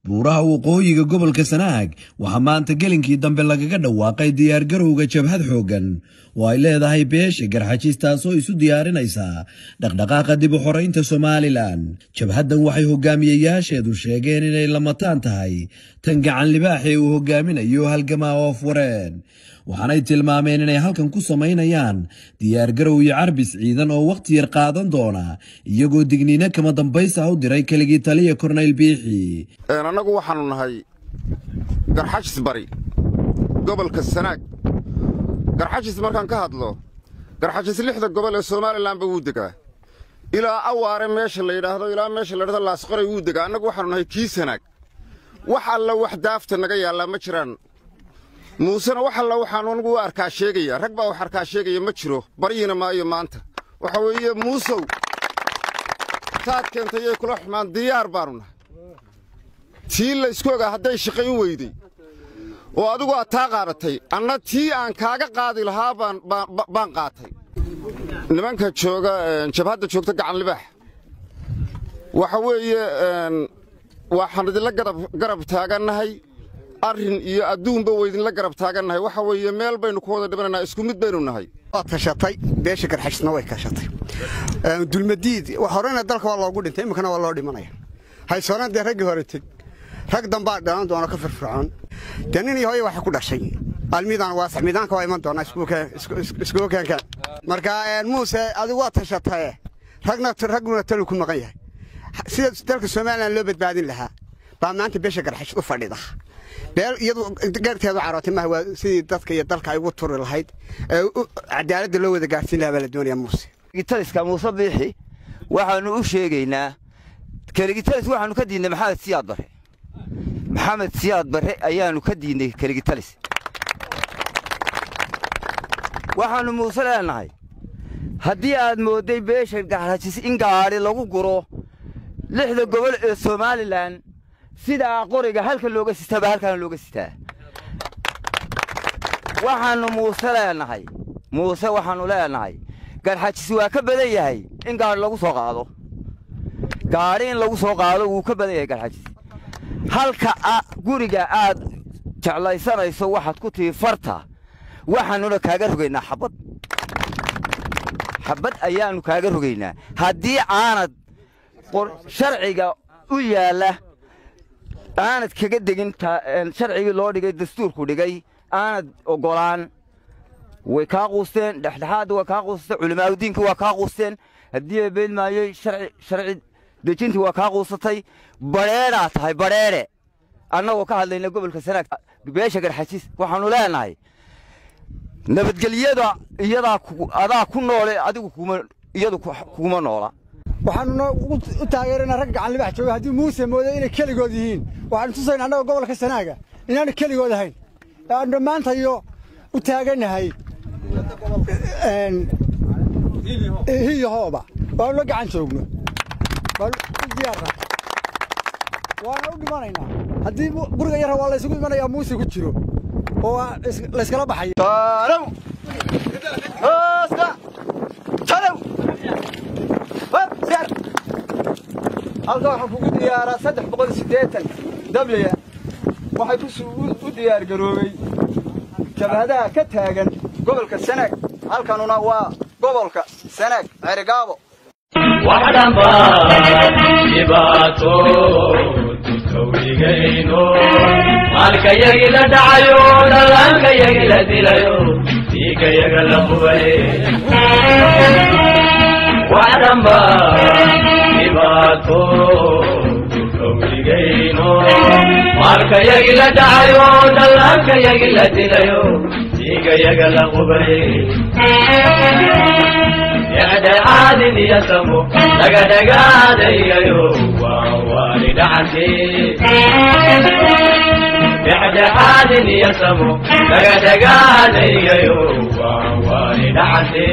buuraha waqooyiga gobolka sanaag waxaa maanta gelinkii dambe lagaga dhawaaqay diyaargarowga jabhad xooggan oo ay leedahay beesha garxajis taasoo isu diyaarinaysa dhaqdhaqaaqa dib u xoraynta somalilan jabhaddan waxay hogaamiyeyaasheedu sheegeen inay lamataan tahay tan gacan libaaxee uu hogaaminayo halgamaa oof wareen waxaanay tilmaameen inay halkan ku samaynayaan diyaargarow iyo carbis ciidan oo wakhti yar qaadan doona iyagoo digniino kama dambaysa u diray keligii taliya korneyl biixi annagu waxaannu nahay garxajis bari gobolka sanaag garxajis markaan ka hadlo garxajis lixda gobol ee somalilanba wuu degaa ilaa awaare meesha la yidhaahdo ilaa meesha la yidhahdo laasqoray wuu degaa annagu waxaannu nahay kii sanaag wax alla wax daafta naga yaallaa ma jiraan muusena wax alla waxaanu anigu u arkaa sheegaya rag baa wax arkaa sheegaya ma jiro baryiina maayo maanta waxa weeye muusow taad keentayay kula xumaan diyaar baannu nahay tii laysku ogaa hadday shaqayn weyday oo adigu aad taa qaadatay anna tii aan kaaga qaadi lahaa baan qaatay nimanka jooga jabhadda joogta gacan libaax waxa weeye waxaan idinla garab taagannahay arrin iyo adduunba waydinla garab taagannahay waxa weeye meel baynu ku wada dhimanaynaa isku mid baynu nahay waad kashatay beesha garxajisna way kashatay dulmadiid horena dalka waa loogu dhintay iminkana waa loo dhimanaya haysoonaan dee raggii hore teg rag dambaa dhalan doona ka firfircoon dee nin iyo hooye waxa ku dhashay almiidaan waasax miidaanka waa iman doonaa iskugu keenkeen marka muuse adigu waa tashataye ragna ragguna talu ku maqan yahay sida dalka somalilan loo badbaadin lahaa baa maanta beesha garxajis u fadhida beel iyadu gaarteedu carootay maaha waa sidii dadka iyo dalka ay ugu turi lahayd ee cadaaladda loo wada gaarsiin lahaa baa la doonayaa muuse keligitaliska muuse biixi waxaannu u sheegaynaa keligitalis waxaannu ka diidnay maxamed siyaad barre maxamed siyaad barre ayaannu ka diidnay keligitalis waxaannu muuse leenahay haddii aad moodday beesha garxajis in gaadhi lagu guro lixda gobol ee somalilan sidaa qoriga halka looga sitaaba halkaana looga sitaa waxaannu muuse leenahay muuse waxaannu leenahay garxajis waa ka badan yahay in gaadhi lagu soo qaado gaadhi in lagu soo qaado wuu ka badan yahay garxajis halka guriga aad jeclaysanayso waxaad ku tihi farta waxaannuna kaaga rogaynaa xabbad xabbad ayaannu kaaga rogaynaa haddii aanad sharciga u yaalla aanad kaga degin sharcigii loo dhigay dastuurku dhigay aanad oggolaan way kaa quusteen dhexdhexaadda waa kaa quusatay culimaadudiinka waa kaa quusteen haddii ay beed maayey sharci dejintii waa kaa quusatay badheedhaa tahay badheedhe annagoo ka hadlayna gobolka sanaag beesha garxajis waxaannu leenahay nabadgelyada iyadaa adaa ku noole adigu iyadu kuguma noola waxaanuna u taageeraynaa ragga gacan libax jooga haddii muuse mooday inay keligood yihiin waxaanu tusaynaa annaga gobolka sanaaga inaanu keligood ahayn ee aanu dhammaantayo u taagannahay hiyo hooba waanu la gacan joogno waanu u diyaarna waana u dhimanaynaa haddii guriga yarra waa laysugu imanayaa muuse ku jiro oo layskala baxayo halka waxaa kugu diyaaraa saddex boqol siddeetan dabliya waxay u diyaar garoobay jabhadaha ka taagan gobolka sanaag halkanuna waa gobolka sanaag cerigaabo wax dhamba dhibaato dukawigayno maalkayagi la dhacayo dhallaankayagi la dilayo dhiigayaga la qubay wax dhamba dhibaato dukawigayno maalkayagi la dhacayo dhallaankayagi la dilayo dhiigayaga la qubay dhexdhexaadin iyo samo dhagadhagaadayayo waa waani dhacante dhexdhexaadin iyo samo dhagadhagaadayayo waa waani dhacante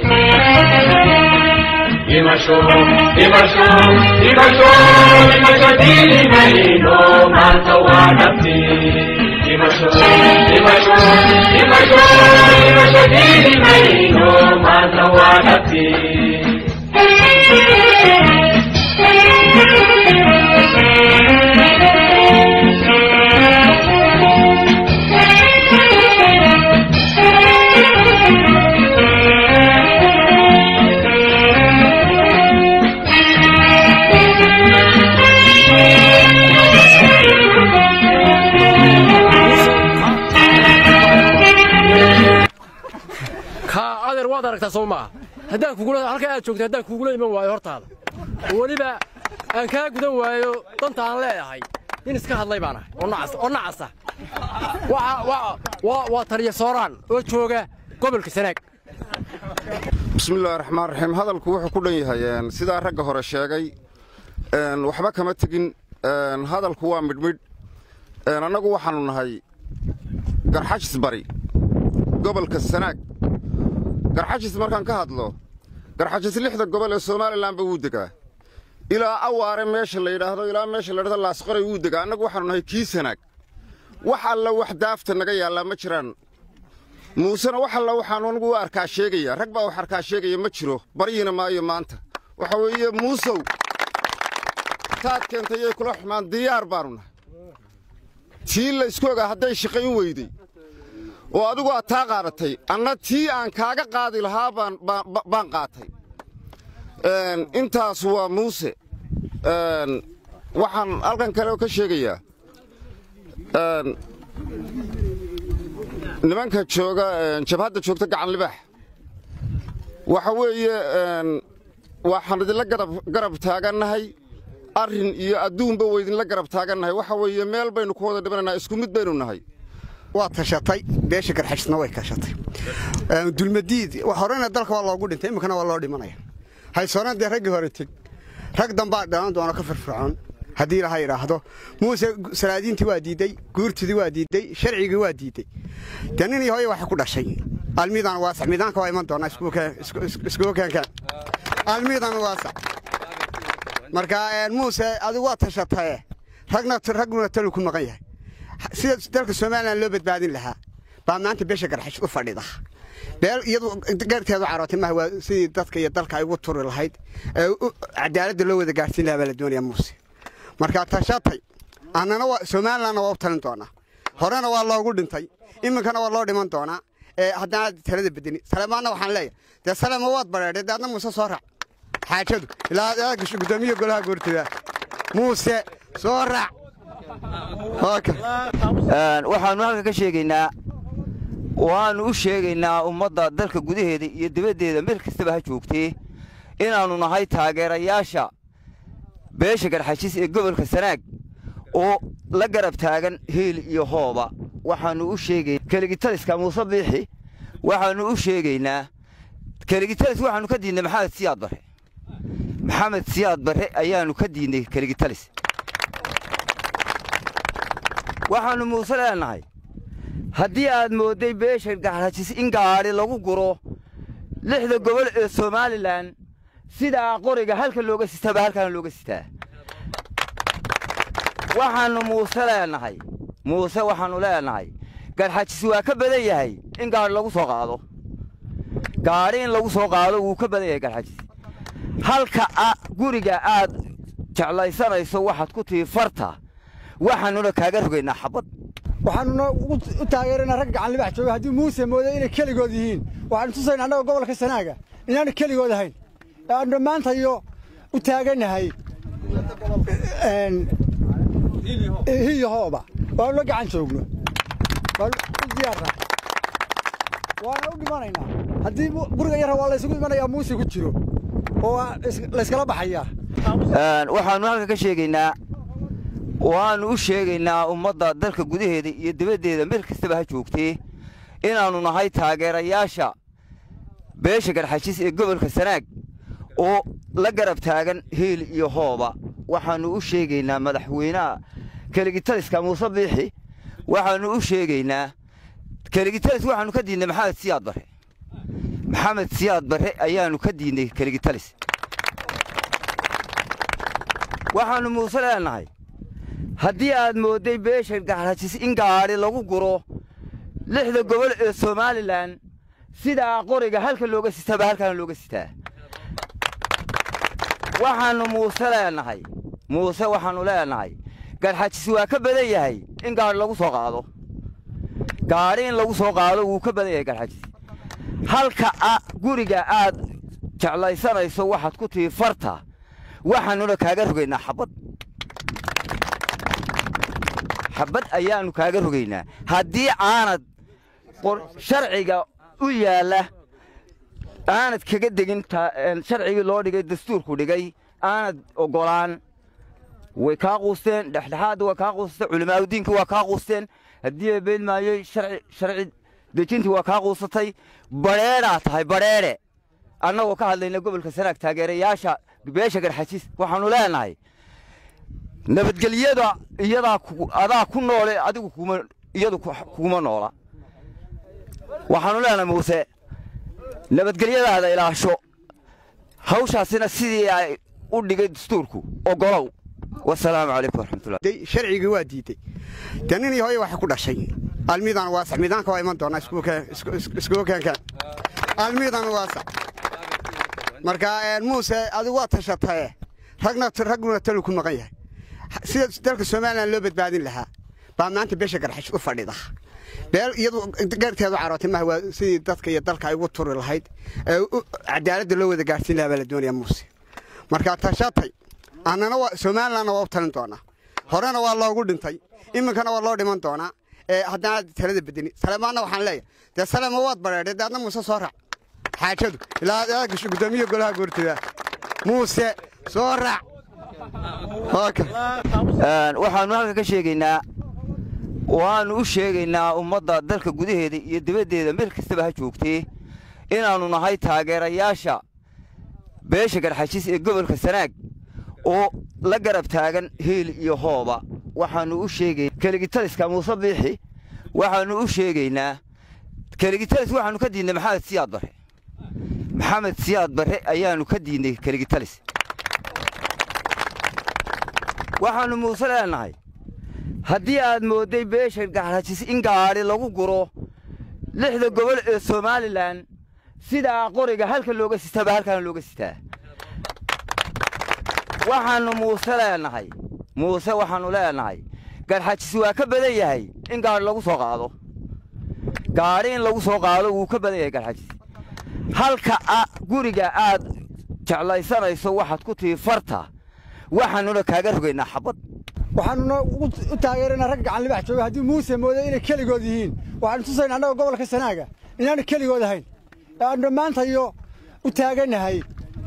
dhimasho dhimasho dhimasho dhimasho diilimayno maanta waa dhabti dhimasho dhimasho dhimasho dhimasho diilimayno maanta waa dhabti aragtaa soo maaha haddaan kugula halka aad joogto haddaan kugula iman waayo hortaada oo weliba aan kaa gudan waayo danta aan leeyahay nin iska hadlay baan ahay oo nacas oo nacasa Waxa- waa- waa waa taliya sooraan oo jooga gobolka sanaag bismillahi raxmaan raxiim hadalku wuxuu ku dhan yahay een, sidaa ragga hore sheegay een, waxba kama tegin een, hadalku waa midhmidh een, annagu waxaannu nahay garxajis bari gobolka sanaag garxajis markaan ka hadlo garxajis lixda gobol ee somalilanba wuu degaa ilaa awaare meesha la yidhaahdo ilaa meesha la yidhahdo laasqoray wuu degaa annagu waxaannu nahay kii sanaag wax alla wax daafta naga yaallaa ma jiraan muusena wax alla waxaanu anigu u arkaa sheegaya rag baa wax arkaa sheegaya ma jiro baryiina maayo maanta waxa weeye muusow taad keentayay kula xumaan diyaar baanu nahay tii la isku ogaa hadday shaqayn weyday oo adigu aad taa qaadatay anna tii aan kaaga qaadi lahaa baan baan- baan qaatay Een, intaas waa muuse Een, waxaan halkan kale ka sheegayaa een, nimanka jooga een, jabhadda joogta gacan libaax waxa weeye een, waxaan idinla garab garab taagannahay arrin iyo adduunba waydinla garab taagannahay waxa weeye meel baynu ku wada dhibanaynaa isku mid baynu nahay waa tashatay beesha garxajisna way kashatay Een, dulmadiid wax horena dalka waa loogu dhintay iminkana waa loo dhimanaya haysoonaan dee raggii hore teg rag dambaa dhalan doona ka firfircoon haddii laha yidhaahdo muuse salaadiintii waa diidey guurtidii waa diidey sharcigii waa diidey dee nin iyo hooyo waxay ku dhashay almiidaan waasac miidaanka waa iman doonaa iskugu keenkeen almiidan waasac marka een, muuse adigu waa tashataye ragna ragguna talu ku maqan yahay sida dalka somalilan loo badbaadin lahaa baa maanta beesha garxash u fadhida beel iyadu garteedu carootay maaha waa sidii dadka iyo dalka ay ugu turi lahayd ee u- cadaaladda loo wada gaarsiin lahaa baa la doonaya muuse marka tashatay annana waa somalilanna waa u talin doonaa horena waa loogu dhintay iminkana waa loo dhiman doonaa ee haddana talada bedeni salemaanna waxaan leeyahay dee salema waad bareedhay dee adna muuse soo raac xaajadu ilaa aad gasho guddoomiya golaha goortida muuse soo raac Waa kan. Een, waxaannu halka ka sheegaynaa waannu u sheegaynaa ummadda dalka gudaheeda iyo dibaddeeda meel kastaba ha joogtee inaannu nahay taageerayaasha beesha garxajis ee gobolka sanaag oo la garab taagan hiil iyo hooba waxaannu u sheegay keligitaliska muuse biixi waxaannu u sheegaynaa keligitalis waxaannu ka diidnay maxamed siyaad barre maxamed siyaad barre ayaannu ka diidnay keligitalis waxaannu muuse leenahay haddii aad moodday beesha garxajis in gaadhi lagu guro lixda gobol ee somalilan sidaa qoriga halka looga sitaaba halkaana looga sitaa waxaannu muuse leenahay muuse waxaannu leenahay garxajis waa ka badan yahay in gaadhi lagu soo qaado gaadhi in lagu soo qaado wuu ka badan yahay garxajis halka a- guriga aad jeclaysanayso waxaad ku tihi farta waxaannuna kaaga rogaynaa xabad waxaanuna u taageeraynaa ragga gacan libax jooga haddii muuse mooday inay keligood yihiin waxaanu tusaynaa annaga gobolka sanaaga inaanu keligood ahayn ee aanu dhammaantayo u taagannahay een, hiyo hooba waanu la gacan joogno waanu u diyaarnaa waana u dhimanaynaa haddii mu- guriga yarra waa laysugu imanayaa muuse ku jiro oo waa is- layskala baxayaa Een, waxaannu halka ka sheegaynaa waannu u sheegaynaa ummadda dalka gudaheeda iyo dibaddeeda meel kastaba ha joogtee inaannu nahay taageerayaasha beesha garxajis ee gobolka sanaag oo la garab taagan hiil iyo hooba waxaannu u sheegaynaa madaxweynaha keligitaliska muuse biixi waxaannu u sheegaynaa keligitalis waxaannu ka diidnay maxamed siyaad barre maxamed siyaad barre ayaannu ka diidnay keligitalis waxaannu muuse leenahay haddii aad moodday beesha garxajis in gaadhi lagu guro lixda gobol ee somalilan sidaa qoriga halka looga sitaaba halkaana looga sitaa waxaannu muuse leenahay muuse waxaannu leenahay garxajis waa ka badan yahay in gaadhi lagu soo qaado gaadhi in lagu soo qaado wuu ka badan yahay garxajis halka a- guriga aad jeclaysanayso waxaad ku tihi farta waxaannuna kaaga rogaynaa xabad xabad ayaannu kaaga rogaynaa haddii aanad qor- sharciga u yaalla aanad kaga degin sharcigii loo dhigay dastuurku dhigay aanad oggolaan way kaa quusteen dhexdhexaadda waa kaa quusatay culimaadudiinkii waa kaa quusteen haddii ay beed maayey sharci dejintii waa kaa quusatay badheedhaa tahay badheedhe annagoo ka hadlayna gobolka sanaag taageerayaasha beesha garxajis waxaannu leenahay nabadgelyada iyadaa adaa ku noole adigu iyadu kuguma noola waxaannu leenahay muuse nabadgelyadaada ilaasho hawshaasina sidii ay u dhigay dastuurku oggolow wasalaamu calaykum waraxmatullah sharcigii waa diiday dee nin iyo hooyo waxay ku dhashay almiidaan waasax miidaanka waa iman doonaa iskugu keenkeen almiidan waasax marka muuse adigu waa tashatae ragna ragguna talu ku maqan yahay sida dalka somalilan loo badbaadin lahaa baa maanta beesha garxash u fadhida beel iyadu garteedu carootay maha waa sidii dadka iyo dalka ay ugu turi lahayd ee cadaaladda loo wada gaadhsiin lahaa baa la doonaya muuse marka tashatay annana somalilanna waa u talin doonaa horena waa loogu dhintay iminkana waa loo dhiman doonaa haddana talada bedeni salemaanna waxaan leeyahay dee salema waad badheedhay dee adna muuse soo raac xaajadu ilaa gudoomiya golaha goortida muuse soo raac waxaannu halka ka sheegaynaa waannu u sheegaynaa ummadda dalka gudaheeda iyo dibaddeeda meel kastaba ha joogtee inaannu nahay taageerayaasha beesha garxajis ee gobolka sanaag oo la garab taagan hiil iyo hooba waxaannu u sheegay keligitaliska muuse biixi waxaannu u sheegaynaa keligitalis waxaannu ka diidnay maxamed siyaad barre maxamed siyaad barre ayaannu ka diidnay keligitalis waxaannu muuse leenahay haddii aad moodday beesha garxajis in gaadhi lagu guro lixda gobol ee somalilan sidaa qoriga halka looga sitaaba halkaana looga sitaa waxaannu muuse leenahay muuse waxaannu leenahay garxajis waa ka badan yahay in gaadhi lagu soo qaado gaadhi in lagu soo qaado wuu ka badan yahay garxajis halka guriga aad jeclaysanayso waxaad ku tihi farta waxaannuna kaaga rogaynaa xabad waxaanuna u taageeraynaa rag gacan libax jooga haddii muuse mooday inay keligood yihiin waxaanu tusayna annaga gobolka sanaaga inaanu keligood ahayn ee aanu dhammaantayo u taagannahay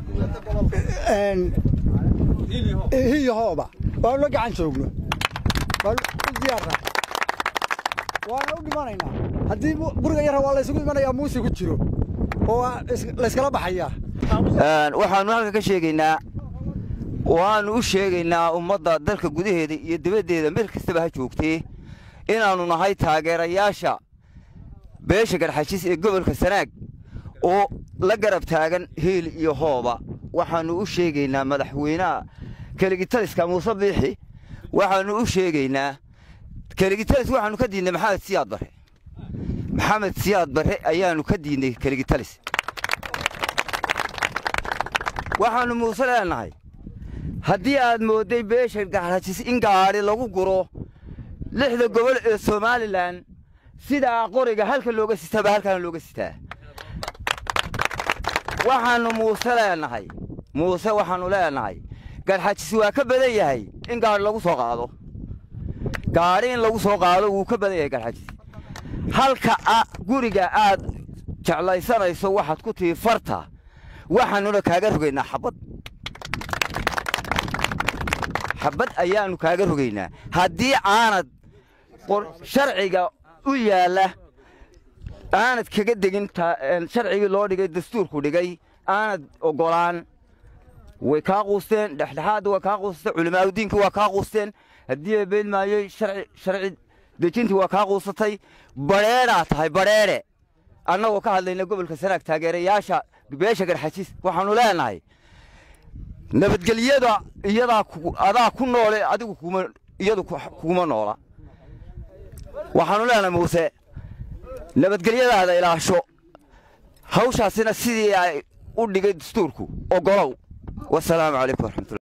hiyo hooba waanu la gacan joogno waanu u diyaarnaa waana u dhimanaynaa haddii guriga yarra waa laysugu imanayaa muuse ku jiro oo layskala baxayaa waxaannu halka ka sheegaynaa waannu u sheegaynaa ummadda dalka gudaheeda iyo dibaddeeda meel kastaba ha joogtee inaannu nahay taageerayaasha beesha garxajis ee gobolka sanaag oo la garab taagan hiil iyo hooba waxaannu u sheegaynaa madaxweynaha keligitaliska muuse biixi waxaannu u sheegaynaa keligitalis waxaannu ka diidnay maxamed siyaad barre maxamed siyaad barre ayaannu ka diidnay keligitalis waxaannu muuse leenahay haddii aad moodday beesha garxajis in gaadhi lagu guro lixda gobol ee somalilan sidaa qoriga halka looga sitaaba halkaana looga sitaa waxaannu muuse leenahay muuse waxaannu leenahay garxajis waa ka badan yahay in gaadhi lagu soo qaado gaadhi in lagu soo qaado wuu ka badan yahay garxajis halka guriga aad jeclaysanayso waxaad ku tihi farta waxaannuna kaaga rogaynaa xabad xabad ayaannu kaaga rogaynaa haddii aanad sharciga u yaalla aanad kaga degin sharcigii loo dhigay dastuurku dhigay aanad oggolaan way kaa quusteen dhexdhexaadda waa kaa quusatay culimaadudiinkii waa kaa quusteen haddii ay beed maayey sharci dejintii waa kaa quusatay badheedhaa tahay badheedhe annagoo ka hadlayna gobolka sanaag taageerayaasha beesha garxajis waxaannu leenahay nabadgelyada iyadaa adaa ku noole adigu iyadu kuguma noola waxaannu leenahay muuse nabadgelyadaada ilaasho hawshaasina sidii ay u dhigay dastuurku oggolow wasalaamu calaykum waraxmatullah